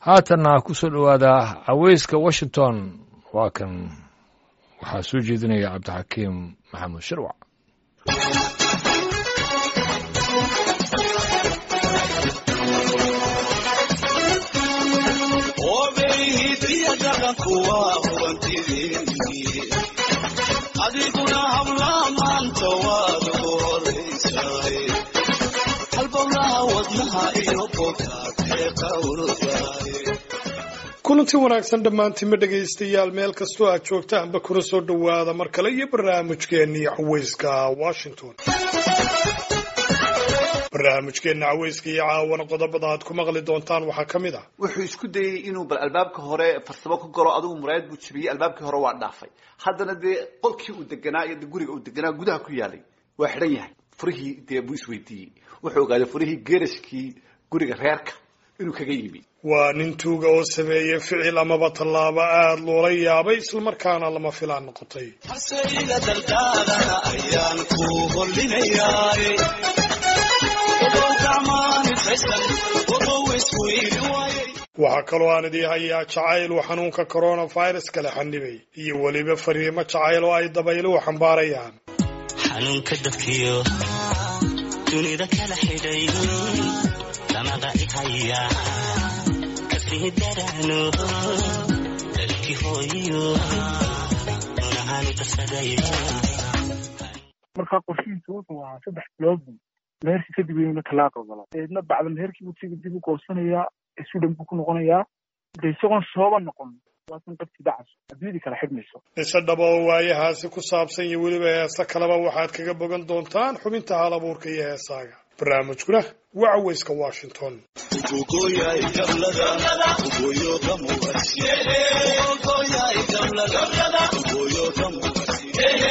haatanna ku soo dhowaada caweyska washington waa kan waxaa soo jeedinaya cabdixakiim maxamuud shirwac adiguna habla maanta waad ugu horaysaay halbowlaha wadnaha iyo bogaadee qawrdaay kulanti wanaagsan dhammaantiinma dhegaystayaal meel kastoo aad joogtaanba kuna soo dhowaada mar kale iyo barnaamijkeennii caweyska washington barnaamijkeenna caweyska iyo caawana qodobada aad ku maqli doontaan waxaa ka mid ah wuxuu isku dayey inuu bal albaabka hore farsamo ku galo adigu muraayad buu jabiyey albaabkii hore waa dhaafay haddana dee qolkii uu deganaa iyo guriga uu deganaa gudaha ku yaalay waa xidhan yahay furihii dee buu isweydiiyey wuxuu ogaaday furihii geerashkii guriga reerka inuu kaga yimi waa nin tuuga oo sameeyey ficil amaba tallaabo aada loola yaabay islamarkaana lama filaan noqotay haseyga daldaadana ayaan ku hollinayaay odow gacmaanifaysan odow isweyni waayay waxaa kaloo aan idii hayaa jacayl uu xanuunka coronavirus kala xanibay iyo weliba fariimo jacayl oo ay dabayluhu xambaarayaan xanuunka dadkiyo dunida kala xidhay lamaga ihaya kasii darano dalkii hooyo unahani kasaday markaa qorshihiisa wuxuu ahaa saddex bilood buu meherkii kadib inuu talaaq ogolo eedna bacda meherkii buu siga dib u goosanayaa sudan buu ku noqonayaa de isagoon sooba noqon waasan qabti dacas adduunyadii kala xidhmayso mise dhaba oo waayahaasi ku saabsan iyo weliba heese kaleba waxaad kaga bogan doontaan xubinta hal abuurka iyo heesaaga barnaamijkuna waa caweyska washington ugogoyay gablada ugoyo kamuwasi ugogoyay gablada ugoyo kamuwasi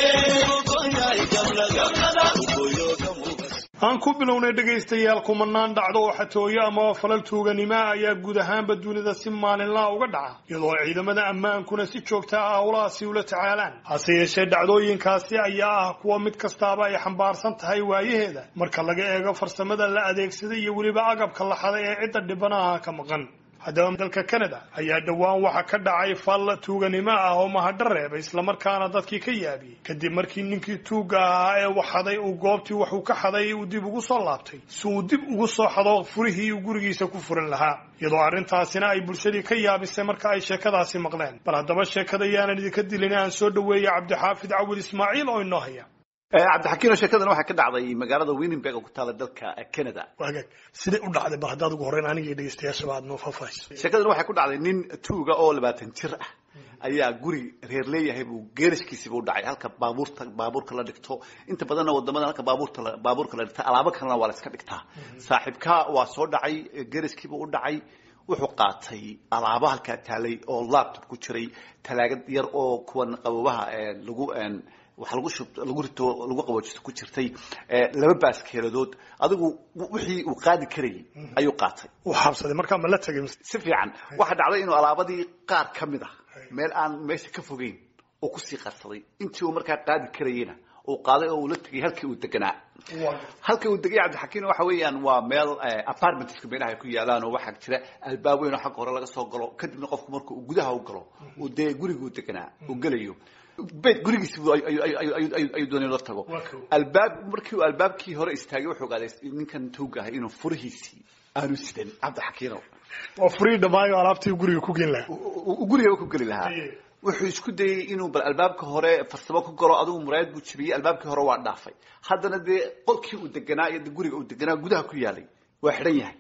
ugogoyay gablada ugoyo kamuwasi aan ku bilownay dhegaystayaal kumanaan dhacdo oo xatooyo amaba falal tuuganima ayaa guud ahaanba dunida si maalinlaha uga dhaca iyadoo ciidamada ammaankuna si joogta ah howlahaasi ula tacaalaan hase yeeshee dhacdooyinkaasi ayaa ah kuwa mid kastaaba ay xambaarsan tahay waayaheeda marka laga eego farsamada la adeegsaday iyo weliba agabka la xaday ee cidda dhibanaha ka maqan haddaba dalka canada ayaa dhowaan waxa ka dhacay fal tuuganimo ah oo mahadho reebay islamarkaana dadkii ka yaabiyey kadib markii ninkii tuugga ahaa ee wax xaday uu goobtii waxuu ka xaday uu dib ugu soo laabtay si uu dib ugu soo xado furihii uu gurigiisa ku furan lahaa iyadoo arrintaasina ay bulshadii ka yaabisay marka ay sheekadaasi maqleen bal haddaba sheekada yaanan idinka dilin aan soo dhoweeya cabdixaafid cawil ismaaciil oo inoo haya cabdixakiino sheekadan waxaa ka dhacday magaalada winnenberg oo ku taala dalka canada waagaag siday u dhacday bal haddaad ugu horreyn aniga iyo dhegeystayaashaba aad noo faahfaahayso sheekadan waxay ku dhacday nin tuuga oo labaatan jir ah ayaa guri reer leeyahay buu geerashkiisiiba u dhacay halka baabuurta baabuurka la dhigto inta badanna wadamada halka baabuurta la- baabuurka la dhigta alaabo kalena waa la iska dhigtaa saaxiibka waa soo dhacay geerashkiiba u dhacay wuxuu qaatay alaabo halkaa taalay oo laptop ku jiray talaagad yar oo kuwan qabobaha ee lagu een, wax lagu shub lagu rito lagu qaboojisto ku jirtay ee, laba baaskeeladood adigu wixii uu qaadi karayay ayuu qaatay uu xabsaday markaa ma la tegay mise si fiican waxaa dhacday inuu alaabadii qaar ka mid ah meel aan meesha ka fogeyn oo kusii qarsaday intii uu markaa qaadi karayena uu qaaday oo uu la tegay halkii uu deganaa halka uu degay cabdixakiin waxa weeyaan waa meel apartmentska meelaha ay ku yaalaan oo waxaa jira albaab weyn oo xagga hore laga soo galo kadibna qofku marka uu gudaha u galo uu dee guriguu deganaa uu gelayo beyt gurigiisi buu ayu- ayu- ayu- ayu- ayu- ayuu doonay in la tago Waa kow. albaab markii uu albaabkii hore istaagay wuxuu ogaaday ninkan tuuga ahay inuu furihiisii aanu sidan cabdixakiino waa furii dhammaayo alaabtii guriga ku geen lahaa uu gurigaba ku geli lahaa Aye. wuxuu isku dayey inuu bal albaabka hore farsamo ku galo adigu muraayad buu jabiyey albaabkii hore waa dhaafay haddana dee qolkii uu deganaa iyo guriga uu deganaa gudaha ku yaalay waa xidhan yahay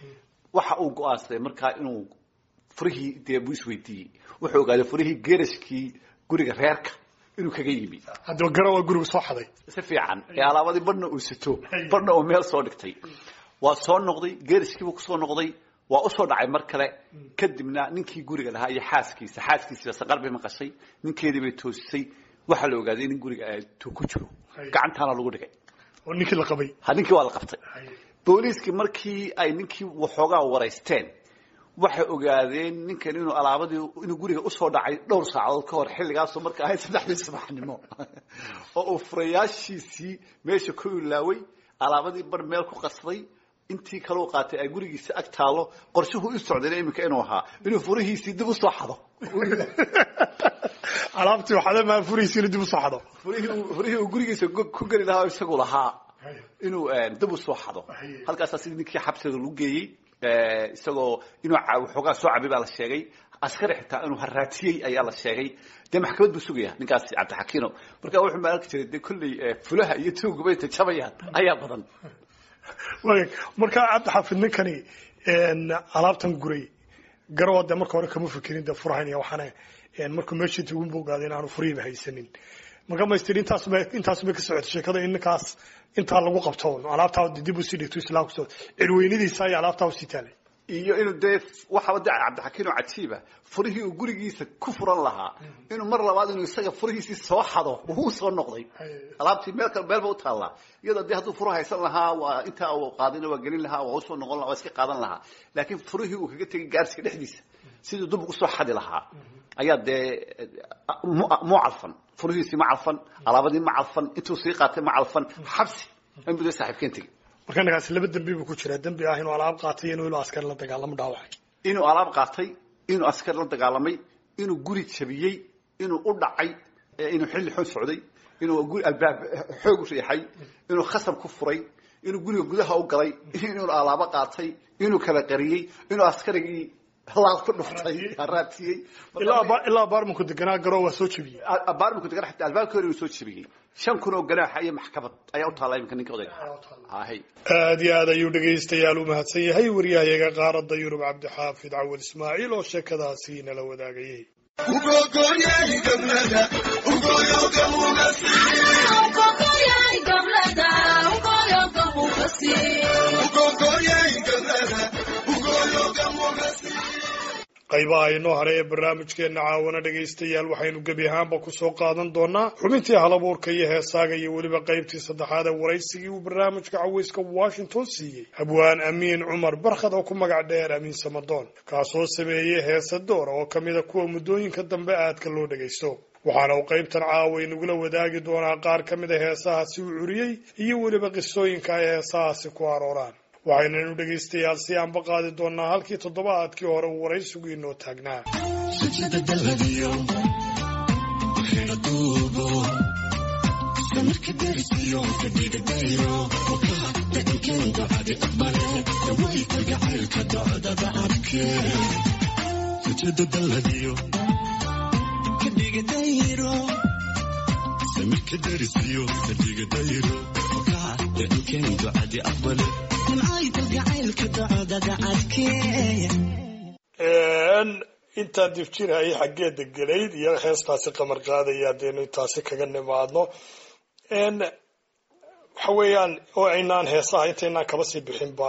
waxa uu go-aansaday markaa inuu furihii dee buu isweydiiyey wuxuu ogaaday furihii geerashkii guriga reerka inuu kaga yimi haddaba gara waa guriga soo xaday si fiican ee alaabadii badhna uu sito badhna uu meel soo dhigtay waa soo noqday geeriskiibuu kusoo noqday waa usoo dhacay mar kale kadibna ninkii guriga lahaa iyo xaaskiisa xaaskiisiiba saqar bay maqashay ninkeedii bay toosisay waxaa la ogaaday in guriga ay tuu ku jiro gacantaana lagu dhigay oo ninkii la qabay ha ninkii waa la qabtay booliiskii markii ay ninkii waxoogaa waraysteen waxay ogaadeen ninkan inuu alaabadii inuu guriga usoo dhacay dhowr saacadood ka hor xilligaasoo marka ahayd saddexdii subaxnimo oo uu furayaashiisii meesha ku ilaaway alaabadii bar meel ku qasday intii kaleu qaatay ay gurigiisa ag taalo qorshuhu u socdayna iminka inuu ahaa inuu furihiisii dib usoo xado alaabtii waxaada maa furaysiina dib u saxdo furihii uu- furihii uu gurigiisa go- ku geli lahaa oo isagu lahaa inuu eh, dib usoo xado halkaasaa sidii ninkii xabsiga lagu geeyey eh, isagoo inuu ca- waxoogaa soo cabay baa la sheegay askari xitaa inuu haraatiyey ayaa la sheegay dee maxkamad buu sugaya ninkaasi cabdixakiino marka wuxuu ma arki jiray dee kolley eh, fulaha iyo tuuguba intay jabayaan ayaa badan Waag, markaa cabdixaafid ninkani een, alaabtan guray garowa dee marka hore kama fikirin dee furahan iyo waxaana een, markuu meeshii tugun buu ogaaday inaanu furihiiba haysanin marka maystir intaasba intaasba ka socotay sheekada in ninkaas intaa lagu qabto alaabtaa dib usii dhigto islaamku soo cirweynadiisa iyo alaabtaa usii taalay iyo inuu dee waxaba de cabdixakiin oo cajiiba furihii uu gurigiisa ku furan lahaa inuu mar labaad inuu isaga furihiisii soo xado uu soo noqday alaabtii meel kale meelba u taallaa iyadoo dee hadduu furu haysan lahaa waa intaa uu qaadina waa gelin lahaa waa usoo noqon lahaa waa iska qaadan lahaa laakiin furihii uu kaga tegay gaarsiga dhexdiisa siduu dub ugu soo xadi lahaa ayaa dee mu mu calfan furihiisii ma calfan alaabadii ma calfan intuu sii qaatay ma calfan xabsi inbuu dee saaxiibkeen tegey marka ninkaas laba dembi buu ku jiraa dembi ah inuu alaab qaatay iyo inuu ilo askari la dagaalamo dhaawacay inuu alaab qaatay inuu askar la dagaalamay inuu guri jabiyey inuu u dhacay ee inuu xilli xun socday inuu guri albaab xoog u riixay inuu khasab ku furay inuu guriga gudaha u galay inuu alaabo qaatay inuu kala qariyey inuu askarigii laal ku dhuftay raatiyey ilaa aba- ilaa baarmanku deganaa garoo waa soo jebiyey baarminku degan xataa albaabka hore inuu soo jebiyey shan kun oo ganaaxa iyo maxkamad ayaa u taallaa iminka ninka odayga hay aad iyo aad ayuu dhegaystayaal u mahadsan yahay waryahayaga qaaradda yurub cabdixaafid cawad ismaaciil oo sheekadaasi nala wadaagayay qaybaha inoo hare ee barnaamijkeenna caawana dhegaystayaal waxaynu gebi ahaanba kusoo qaadan doonaa xubintii halabuurka iyo heesaaga iyo weliba qaybtii saddexaad ee waraysigii uu barnaamijka caweyska washington siiyey habwaan amiin cumar barkhad oo ku magac dheer amiin samadoon kaasoo sameeyey heesa door oo ka mida kuwa muddooyinka dambe aadka loo dhagaysto waxaana uu qaybtan caawa inagula wadaagi doonaa qaar ka mida heesahaasi uu curiyey iyo weliba qisooyinka ay heesahaasi ku arooraan waxaynanu dhegaystayaal si aanba qaadi doonaa halkii toddobaadkii hore uu waraysigu inoo taagnaa intaan difjirhayay xaggeeda gelayd iyo heestaasi qamar qaadaya haddaynu intaasi kaga nimaadno waxa weeyaan oo aynaan heesaha intaynaan kaba sii bixinba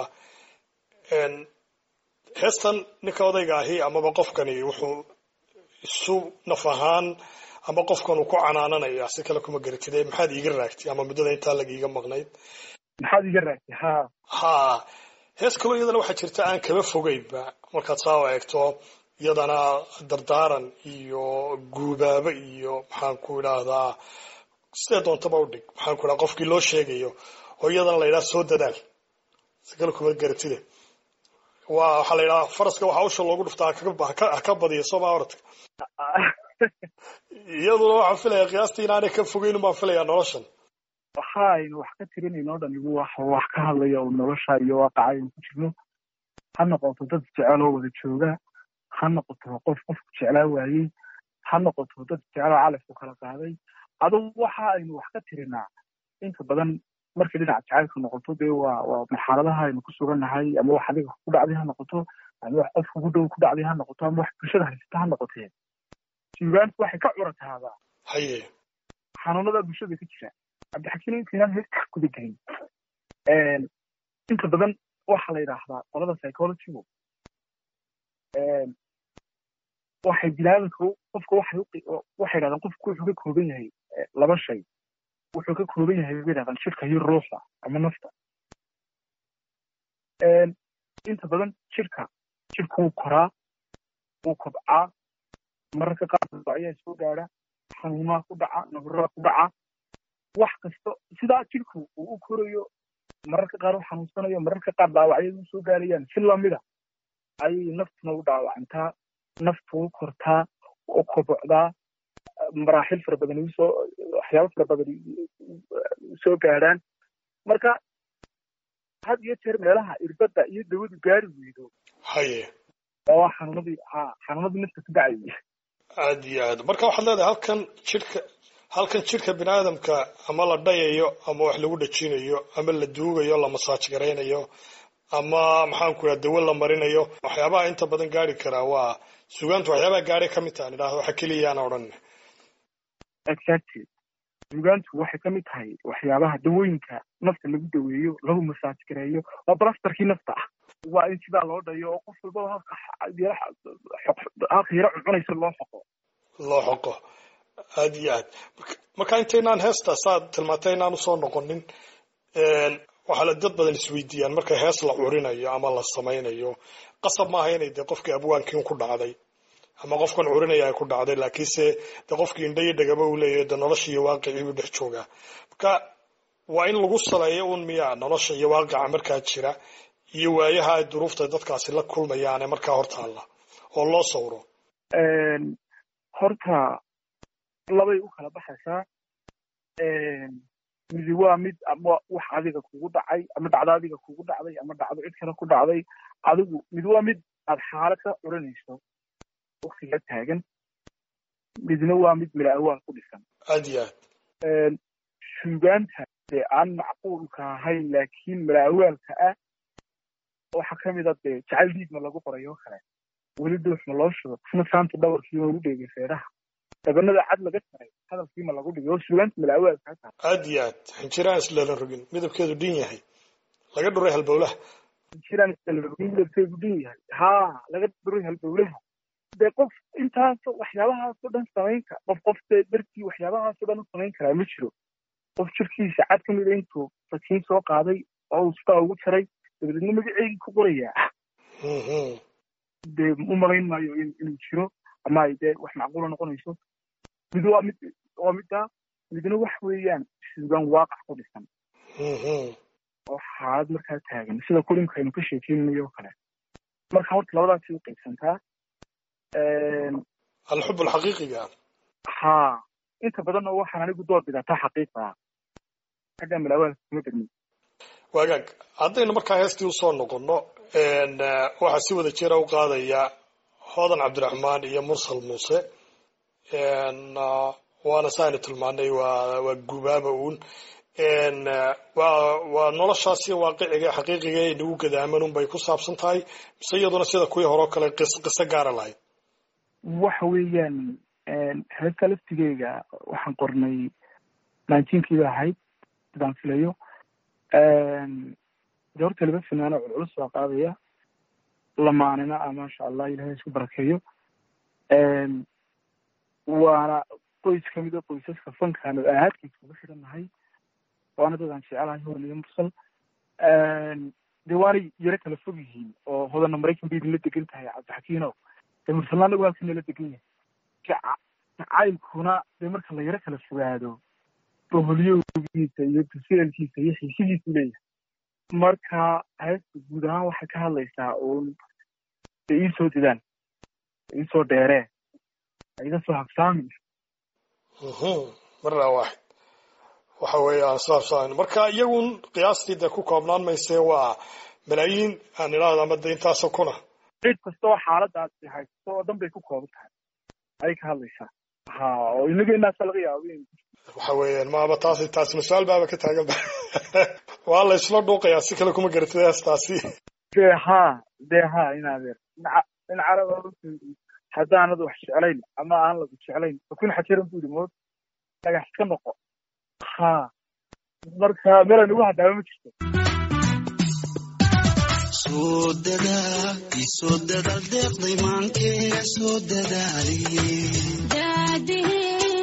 heestan ninka odayga ahi amaba qofkani wuxuu isu naf ahaan ama qofkan uu ku canaananaya si kale kuma garatide maxaad iiga raagtay ama muddada intaa lagiiga maqnayd maxaad iga raagtay ha ha hees kaloo iyadana waxaa jirta aan kaba fogeynba markaad saa u eegto iyadana dardaaran iyo guubaabo iyo maxaan ku idhaahdaa sidee doontaba u dhig maxaan ku idhaha qofkii loo sheegayo oo iyadana la yidhaha soo dadaal si kale kuma garatide waa waxaa la yidhaha faraska waxaa usha loogu dhuftaa haka haka badiya sooma oradka iyaduna waxaan filaya qiyaastii inaanay ka fogeyn baan filayaa noloshan waxa aynu wax ka tirinayno o dhan igu wax wax ka hadlaya oo nolosha iyo waaqaca aynu ku jirno ha noqoto dad jecel oo wada jooga ha noqoto qof qofku jeclaa waayey ha noqoto dad jecloo calafku kala qaaday adugu waxa aynu wax ka tirinaa inta badan markay dhinaca jacaylka noqoto dee waa waa marxaladaha aynu ku sugannahay ama wax adiga ku dhacday ha noqoto ama wax qof kugu dhow ku dhacday ha noqoto ama wax bulshada haysata ha noqotee suugaantu waxay ka curataadaa haye xanuunada bulshada ka jira cabdixakiin intaynaan heerka guda gelin inta badan waxaa la yidhaahdaa qolada psychologygu waxay bilaabanka qofka waxay waxay yidhahdaan qofku wuxuu ka kooban yahay laba shay wuxuu ka kooban yahay bay yidhahdaan jirka iyo ruuxa ama nafta inta badan jirka jirka wuu koraa wuu kobcaa mararka qaar ayaa soo gaadha xanuunaha ku dhaca nabaraa ku dhaca wax kasta sidaa jirku uu u korayo mararka qaar u xanuunsanayo mararka qaar dhaawacyadu usoo gaarayaan si lamida ayay naftuna u dhaawacantaa naftu u kortaa u kobocdaa maraaxil fara badan usoo waxyaabo fara badan soo gaadhaan marka had iyo jeer meelaha irbadda iyo dawadu gaari weydo haye waa xanuunadii ha xanuunadii nafta ku dhacayay aad iyo aad marka waxaad leedahay halkan jidhka halkan jidhka bini aadamka ama la dhayayo ama wax lagu dhajinayo ama la duugayo la masaaj garaynayo ama maxaan ku idhaha dawo la marinayo waxyaabaha inta badan gaari karaa waa sugaantu waxyaabaha gaari ka mid taha idhahda waxa keliyaana odhan exactly sugaantu waxay ka mid tahay waxyaabaha dawooyinka nafta lagu daweeyo lagu masaaj gareeyo waa balastarkii nafta ah waa in sidaa loo dhayo oo qof walbaba halka halka yaro cuncunaysa loo xoqo loo xoqo aad iyo aad marka intaynaan heesta saad tilmaantay inaan usoo noqonin waxaa la dad badan isweydiiyaan marka hees la curinayo ama la samaynayo qasab maaha inay dee qofkii abwaankiin ku dhacday ama qofkan curinaya ay ku dhacday laakiinse dee qofkii indha iyo dhagaba uu leeyahay dee nolosha iyo waaqicii buu dhex joogaa marka waa in lagu saleeyo un miyaa nolosha iyo waaqica markaa jira iyo waayaha ay duruufta dadkaasi la kulmayaane markaa hortaalla oo loo sawro horta labay u kala baxaysaa midi waa mid ama wax adiga kugu dhacay ama dhacdo adiga kugu dhacday ama dhacdo cid kale ku dhacday adigu mid waa mid aad xaalad ka curinayso waktiga taagan midna waa mid mila awaal ku dhisan aad iyo aad suugaanta dee aan macquulka ahayn laakiin mila awaalka ah waxaa kamid a dee jacayl dhiigma lagu qoray oo kale weli dhuuxma loo shudo isna saanta dhawarkiima lagu dheegay feedhaha dabanada cad laga taray hadalkiima lagu dhigay oo suugaanta mila awaalka ha tahay aad iyo aad xinjiraan islala rogin midabkeedu dhin yahay laga dhuray halbowlaha jiraan midabkeedu dhin yahay haa laga dhuray halbowlaha dee qof intaas waxyaabahaasoo dhan samayn kara qof qof dee dartii waxyaabahaasoo dhan u samayn karaa ma jiro qof jirkiisa cad ka mida intuu sakiin soo qaaday oo uu sidaa ugu jaray dabadeedna magaceygii ku qorayaa dee u malayn maayo inuu jiro ama ay dee wax macquula noqonayso mid waa mid waa middaa midna wax weeyaan suugaan waaqac ku dhisan oo xaalad markaa taagan sida kulinka aynu ka sheekeynayo oo kale marka horta labadaasi u qaybsantaa alxub alxaqiiqiga haa inta badan oo waxaan anigu door bidataa xaqiiqda xagga malawaalka kuma degmin waagaag haddaynu markaa heestii usoo noqono waxaa si wada jira u qaadaya hodan cabdiraxmaan iyo mursal muuse waana saaynu tilmaanay waa waa gubaaba uun waa waa noloshaasi waaqiciga xaqiiqiga ee nagu gadaaman un bay ku saabsan tahay mise iyaduna sida kuwii hore oo kale qis qiso gaara lahayd waxa weeyaan heesta laftigeyga waxaan qornay nineteenkiiba ahayd sidaan filayo de horta laba finaano culculus baa qaadaya lamaanina ah maasha allah ilahay isku barakeeyo waana qoys kamid a qoysaska fankaan oo ahaadkiisa uga xidhannahay waana dadaan jecelahay horan iyo mursal de waanay yaro kala fog yihiin oo hodana maraykan bay idinla degan tahay cabdixakiinow de mursalna anagu halka nala degan yahay jacaylkuna dee marka la yaro kala fogaado boholyowgiisa iyo tuseelkiisa iyo xiisihiisu leeyahay marka heesta guud ahaan waxay ka hadlaysaa uun de iisoo didaan iisoo dheeree iga soo habsaamin marna waaxid waxa weeyaan saabsan marka iyagun qiyaastii dee ku koobnaan mayse waa malaayiin aan idhaahdo ama de intaasoo kuna cid kasta oo xaaladaasi haysto oo dhan bay ku kooban tahay ayay ka hadlaysaa ha oo inaga inaasa laga yaabo in waxa weeyaan maaba taasi taasina su-aal baaba ka taagan ba waa la isla dhuuqayaa si kale kuma garatid heestaasi de ha de ha inadeer in caraba haddaanad wax jeclayn ama aan lagu jeclayn fakun xajiran bu yidhi mood dhagax iska noqo ha marka meelan ugu hadaaba ma jirto soo dadaal soo dadaal deeqday maankee soo dadaaliye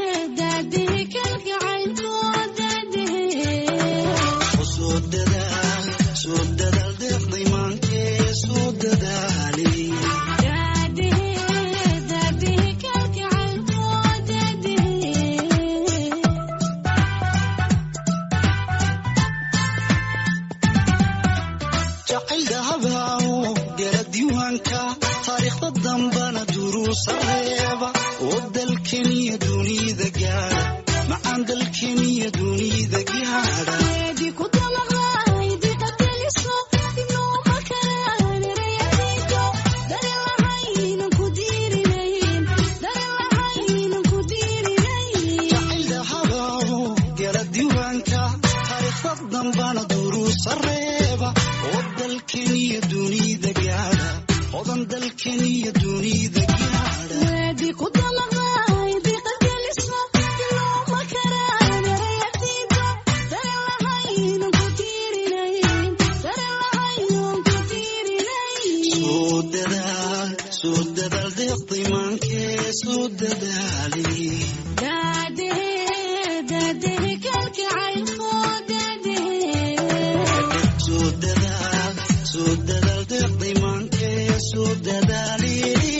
soo dadaal soo dadaal deeqday maankee soo dadaaliye duruusareeba oo dalkeniya dunida gaadha macaan dalkeniya dunida gaadha jacayl habaabo gala diiwaanka taariikhda dambana duruusareeba oo dalkeniya dunida gaadha odan dalkeniya dunida gaadha soo dadaal soo dadaal deeqday maankee soo dadaali soo dadaal soo dadaal deeqday maankee soo dadaali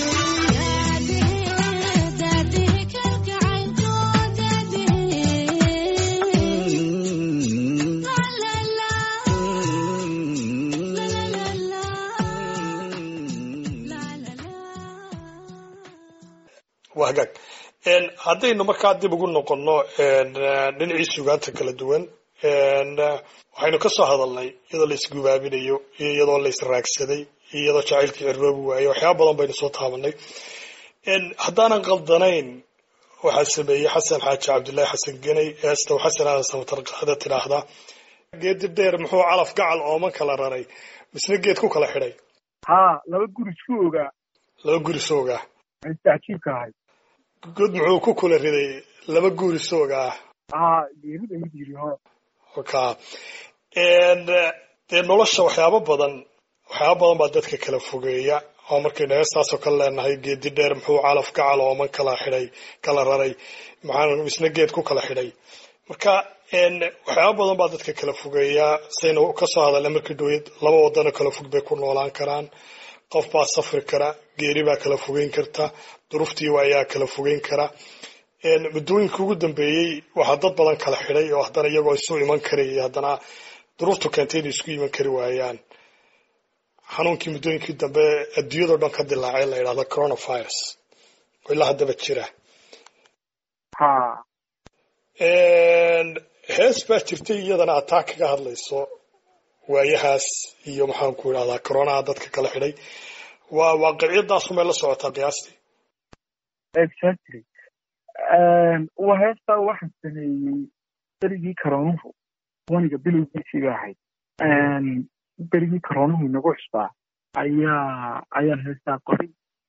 waa hagaag Een, haddaynu markaa dib ugu noqonno een, eh, dhinacii sugaanta kala duwan een, eh, waxaynu ka soo hadalnay iyadoo la isgubaabinayo iyo iyadoo la israagsaday iyo iyadoo jacaylkii cirroobi waayo waxyaaba badan baynu soo taabanay Een, haddaanan qaldanayn waxaa sameeyey xasan xaaji cabdullaahi xasan geney eesta xasan aadan samatarqaada tidhaahdaa geedi dheer muxuu calaf gacal ooman kala raray misna geed ku kala xidhay haa laba guri isku ogaa laba guri soogaa ay tacjiibka ahayd god muxuu ku kula riday laba guri soogaa haa geerida mid yiri hore ka And, eh, dee nolosha waxyaabo badan waxyaabo badan baa dadka kala fogeeya oo markaynu heestaasoo kale leenahay geedi dheer muxuu calaf gacal ooman kala xidhay kala raray maxaa isna geed ku kala xidhay marka een, waxyaabo badan baa dadka kala fogeeya saynu kasoo hadalnay markii dhaweyd laba wadanoo kala fog bay ku noolaan karaan qof baa safri kara geeri baa kala fogeyn karta duruuftii ayaa kala fogeyn kara Een, muddooyinka ugu dambeeyey waxaa dad badan kala xidhay oo haddana iyagoo isu iman karayay haddana duruuftu keentay inay isku iman kari waayaan xanuunkii muddooyinkii dambe adduunyadao dhan ka dilaacay la yidhahdo coronavirus oo ilaa haddaba jira haa Een, hees baa jirtay iyadana aad taa kaga hadlayso waayahaas iyo maxaan ku idhahdaa coronaha dadka kala xidhay waa waaqiciyadaasu may la socotaa qiyaastii exactly waa heestaa waxaan sameeyey berigii karoonuhu waniga bilowgiisii ba ahayd berigii karoonuhu inagu cusbaa ayaa ayaan heestaa qoray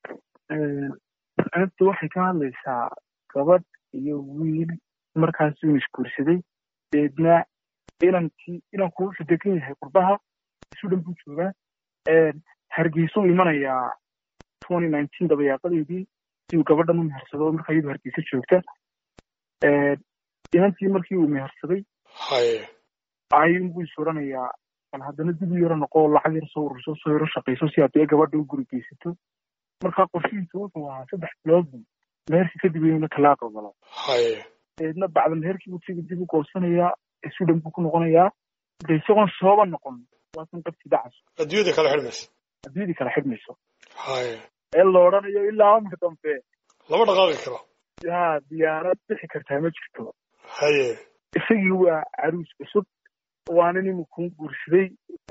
heesta waxay ka hadlaysaa gabadh iyo wiil markaas uu isguursaday deedna inankii inankuu wuxuu degan yahay qurbaha isu dhan buu joogaa hargeysuu imanayaa twenty nineteen dabayaaqadeedii si uu gabadhan u mehersado markaa iyadu hargeysa joogta inantii markii uu mehersaday haye ayuunbuu is odhanayaa bal haddana dib u yaro noqo lacag yar soo ururso soo yaro shaqayso si aad dee gabadha u guri geysato markaa qorshihiisu wuxuu ahaa saddex biloodbu meherkii kadib inuu talaaq ogolo haye deedna bacda meherkii buu siga dib u goosanayaa isu dhan buu ku noqonayaa de isagoon sooba noqon waasan qabti dacas adduunyada kala xidhmaysa adduunyadii kala xidhmayso haye ee la odhanayo ilaa amar dambe lama dhaqaaqi karo yaa diyaarad bixi kartaa ma jirto haye isagii waa caruus cusub waana nin kuu guursaday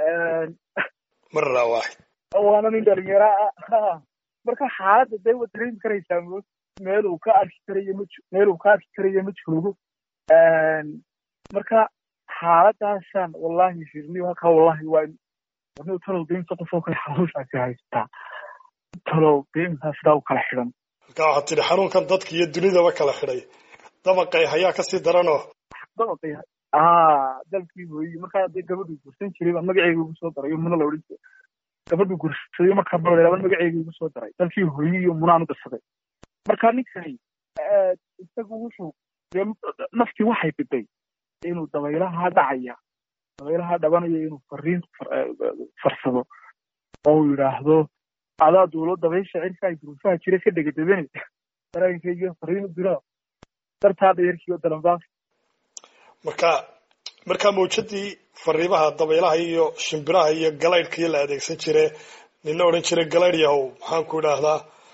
marra waaxid waana nin dhalinyaro ah marka xaaladda dee waad dareemi karaysaa mood meel uu ka arki karayo ma jo- meel uu ka arki karayo ma joogo marka xaaladaasaan wallahi firni halkaa wallahi waa warni talow dee inta qof oo kale xanuushaasi haystaa talow dee intaa sidaa u kala xidhan halkaa waxaad tidhi xanuunkan dadka iyo dunidaba kala xidhay dabaqay hayaa kasii daranoo dabaqay ah dalkii hooyi markaa dee gabadhuu guursan jiray baa magaceyga ugu soo daray muna la odhan jiray gabadhuu guursaday markaa balaba magaceyga ugu soo daray dalkii hooyi iyo munaan u darsaday marka ninkani eh, isagu wuxuu dee naftii waxay biday inuu dabaylaha dhacaya dabaylaha dhabanaya inuu fariin far- eh, farsado oo uu yidhaahdo adaa duulo dabaysha cirka ay duruufaha jira ka dhegadabane dareenkayga fariin u diro dartaa dhayarkii oo dalanbaaf marka markaa mawjadii fariimaha dabaylaha iyo shimbiraha iyo galaydhkii la adeegsan jire nina odhan jiray galaydh yahow maxaan ku idhaahdaa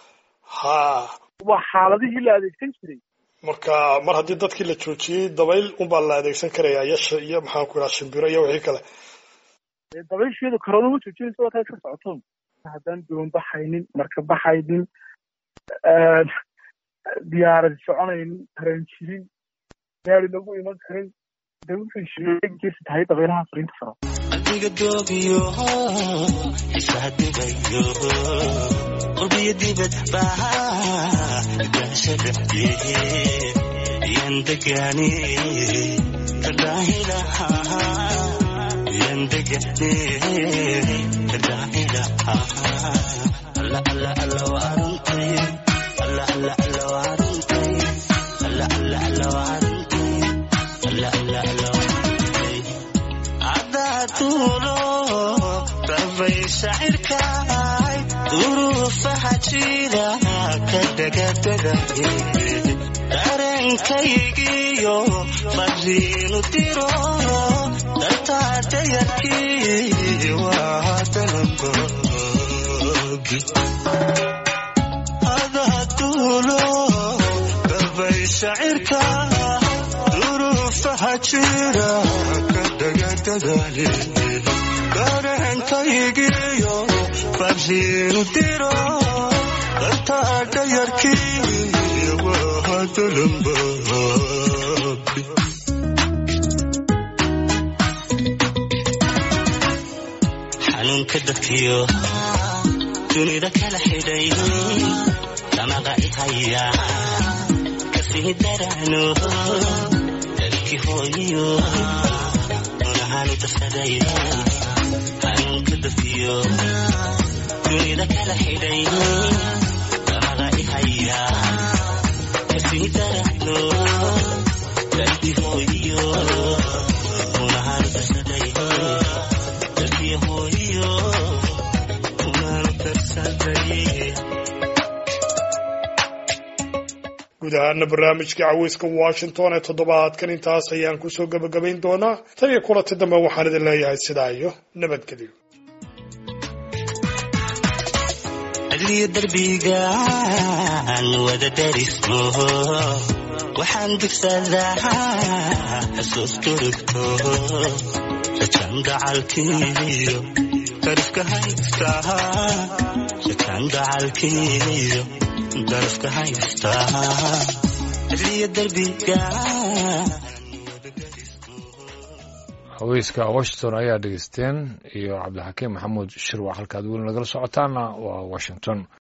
ha waa xaaladihii la adeegsan jiray marka mar haddii dadkii la joojiyey dabayl unbaa la adeegsan karaya iyo sh- iyo maxaan ku idhaha shimbiro iyo wixii kale Ee, dabaysheedu karoona ma joojinaysa waa taa iska socotoon haddaan doon baxaynin marka baxaynin een, diyaarad soconaynin tareen jirin gaari lagu iman karin dee wuxuu sheegi jirta tahay dabaylaha fariinta faro adiga doobiyo xisaa dhigayo qurbiyo dibad baa gaasha dhexdee yan degaane kadhaahilaha yan degaane kadhaahilaha alla alla alla waa runtay alla alla alla waa runtay alla alla alla waa runtay alla alla alla waa runtay cadaatuulo rabay shacirkaay duruufaha jira ka dhagadagaye dareenkaygiyo fariinu diro dartaadayarkii waa dalaboogi cadaatuulo rabay shacirka duruufaha jira ka dhagadagaye dareenkaygiyo fariinu diro dartaadayarkii waa dalaboogi xanuunka dadkiyo dunida kala xidhay damaqa ihaya kasii darano dalkii hooyiyo unahaanu darsaday xanuunka dadkiyo dunida kala xidhay damaqa ihaya kasii darano dalkii hooyiyo unahaanu darsaday dalkii hooyiyo unahaanu darsaday guud ahaana barnaamijka caweyska washington ee toddobaadkan intaas ayaan kusoo gebagabayn doonaa tan iyo kulanti dambe waxaan idin leeyahay sidaa iyo nabadgelyo adliyo darbigaan wada darismo waxaan dugsadaa xusuus durugto rajan gacalkiyo darafka haystaa rajan gacalkiyo darafka haystaa adliyo darbigaan haweyska washington ayaa dhegeysteen iyo cabdixakiim maxamuud shirwac halkaad weli nagala socotaana waa washington